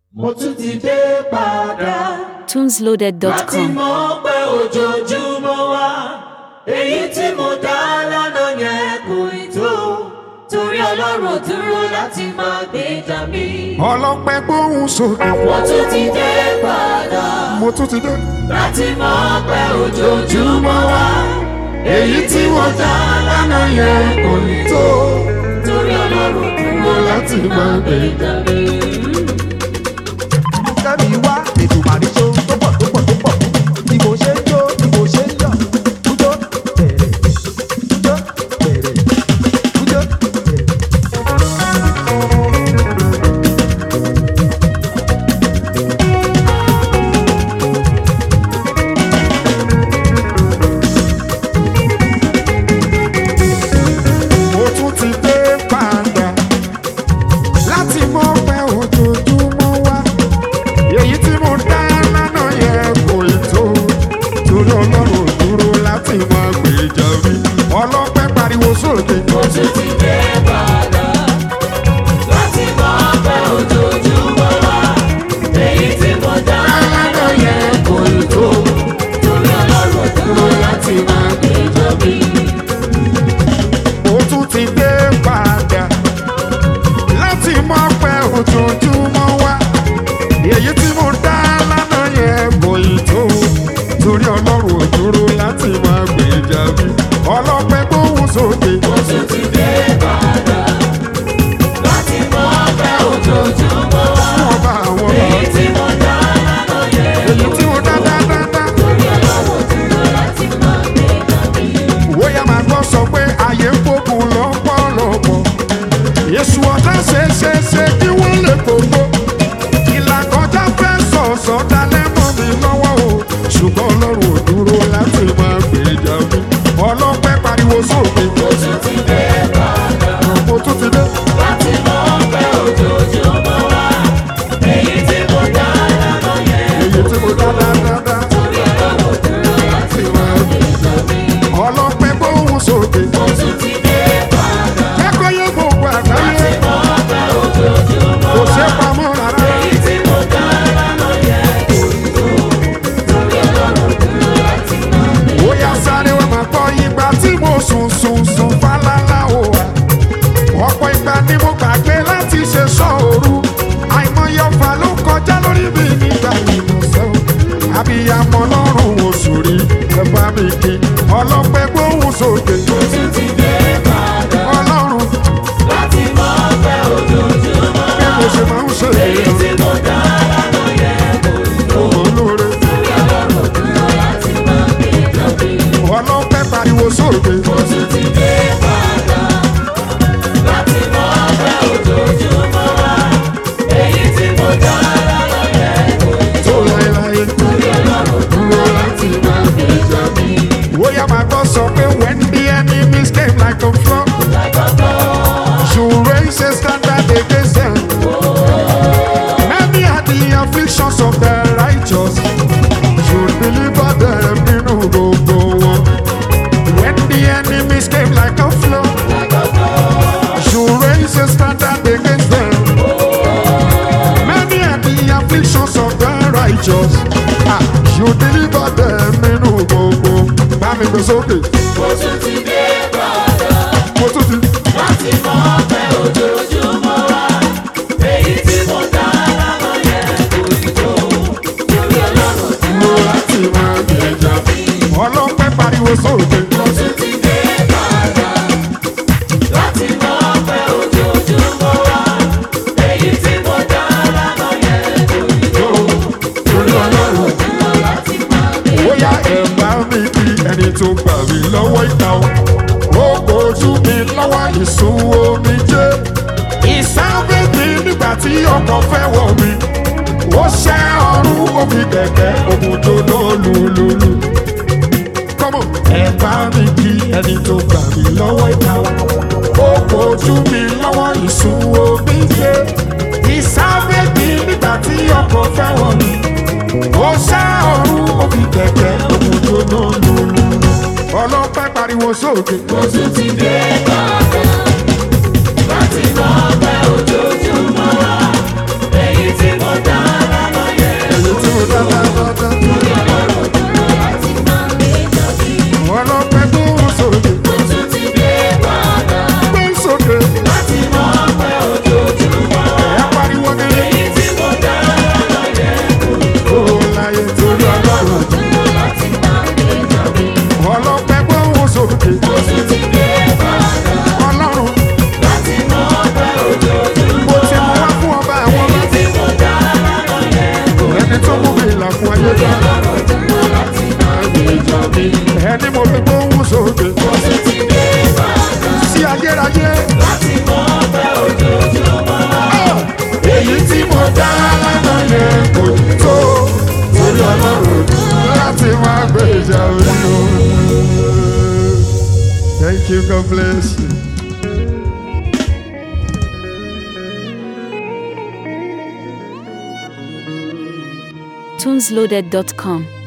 mo tún ti dé padà. láti tunesloaded.com. mọ̀ pé ojoojúmọ́ wa èyí tí mo dá lánàá yẹn kò ì tó torí ọlọ́run ò dúró láti máa gbèjà mi. ọlọ́pẹ́ gbóhùn sókè mo tún ti dé padà mo tún ti dé. láti mọ̀ pé ojoojúmọ́ wa èyí tí mo dá lánàá yẹn kò ì tó torí ọlọ́run ò dúró láti máa gbèjà mi. kẹ́mi wá ètò màríjó tó pọ̀ tó pọ̀ tó pọ̀ bí mo ṣe ń jó bí mo ṣe ń yọ̀ kújó bẹ̀rẹ̀ kújó bẹ̀rẹ̀ kújó bẹ̀rẹ̀. mo tún ti dé padà láti mọ pé ojoojúmọ́ wá èyí tí mo dá lánàá yẹn kò ì tó torí ọlọ́run ò dúró láti mọ gbèjà mi ọlọ́pẹ́ pariwo sókè mo tún ti dé padà láti mọ̀ pé ojoojúmọ́ wa èyí tí mo dá lánàá yẹn kò ì tó torí ọlọ́run ò dúró láti máa gbèjà mi. mo tún ti dé padà láti mọ pé ojoojúmọ́ wá èyí tí mo dá lánàá yẹn kò ì tó torí ọlọ́run ò dúró láti mọ gbèjà mi ọlọ́pẹ́ gbóhùn sókè. mo tún ti dé padà láti mọ̀ pé ojoojúmọ́ wa ọba àwọn ọba èyí tí mo dá lánàá yẹn èyí tí mo dá dáadáa. torí ọlọ́run ò dúró láti máa gbèjà mi. Wóyá máa gbọ́ sọ pé ààyè ń gbógun lọ́pọ̀lọpọ̀. Èṣù ọ̀tá ṣe ṣe ṣe kí wọ́n lè gbogbo. Ìlàkọjá fẹ́ sọ̀sọ̀ dalẹ̀ mọ́ mi lọ́wọ́ o. Ṣùgbọ́n Ọlọ́run ò dúró láti máa gbèjà mi. Ọlọ́pẹ́ pariwo sókè. mo tún ti dé padà. Mo tún ti dé. láti mọ̀ pé ojoojúmọ́ wa èyí tí mo dá lánàá yẹn Èyí tí mo dá dáadáa. torí ọlọ́run ò dúró láti máa gbèjà mi. Ọlọ́pẹ́ gbóhùn sókè. mo tún ti dé padà Kẹ́kọ̀ọ́ yẹ gbogbo àgbáyé. mọ̀ pé ojoojúmọ́ Kò wa ṣe pamọ́ rárá. èyí tí mo dá lánàá yẹn kò tó torí ọlọ́run ò dúró láti máa gbèjà ó yá sáré wá máa gbọ́ ìgbà tí mo sùn sùn sùn fálálá o wa ọ̀pọ̀ ìgbà ni mo gbàgbé láti ṣe sọ́ọ̀rù àìmọye ọ̀fà ló kọjá lórí mi nígbà ìmọ̀sẹ́ o àbíyamọ lọ́rùn oṣù rí ẹ bá mi kí ọlọ́pẹ́ gbóhùn sókè mo tún ti dé padà ọlọ́run láti mọ̀ pé ojoojúmọ́ bí mo ṣe máa ń ṣe èyí tí mo dá lánàá yẹn kò tó. ọmọ olóore ọlọ́pẹ́ pariwo sókè Mo tún ti dé padà láti mọ̀ pé ojoojúmọ́ wa. Èyí tí mo dá lánàá yẹn kò ní tó láéláé torí ọlọ́run dúró láti máa gbèjà mi. ó yá máa gbọ́ sọ pé when the enemies came like a flood. Lágbàgbọ́ You raise a standard against them. Many are the afflictions of the righteous. You deliver them in gbogbo wọn. When the enemies came like a flood, you raise a standard against them. Many are the afflictions of the righteous. Ah, you deliver them in gbogbo. Bá mi gbé sókè, mo tún ti dé padà mo tún ti. láti mọ̀ pé ojoojúmọ́ wa. Èyí tí mo dá lánàá yẹn kò ní tó torí ọlọ́run dúró láti máa gbèjà mi. Ọlọ́pẹ́ pariwo sókè. Mo tún ti dé padà láti mọ̀ pé ojoojúmọ́ wa. Èyí tí mo dá lánàá yẹn kò ní tó torí ọlọ́run dúró láti máa gbèjà mi. bóyá ẹ bá mi kí ẹni tó gbà mí lọ́wọ́ ìta o. ó kojú mi lọ́wọ́ ìsun omi jẹ́. ìsáfẹ́ mi nígbà tí ọkọ̀ fẹ́ wọ̀ mí. ó ṣẹ́ ọrùn omi kẹ̀kẹ́ òmùjọ náà lùlùlù. kọ́mọ̀ ẹ bá mi kí ẹni tó gbà mí lọ́wọ́ ìta o. ó kojú mi lọ́wọ́ ìsun omi jẹ́. ìsáfẹ́ mi nígbà tí ọkọ̀ fẹ́ wọ̀ mí ó ṣá ọrùn òbí kẹ̀kẹ́ òkùnjó náà lòlù. ọlọ́pẹ́ pariwo sókè. Mo tún ti dé padà láti mọ̀ pé ojoojúmọ́ wa. Èyí tí mo dá gbéjà. ọlọ́run ọ̀dà láti máa gbèjà mi. ẹni mo fi gbóhùn sókè. Mo tún ti dé Ìbàdàn sí ayérayé. láti mọ ọbẹ̀ ojoojúmọ́. èyí tí mo dá lánàá yẹn kò tó torí ọlọ́run láti máa gbèjà mi. Thank you, God bless you. tunesloaded.com.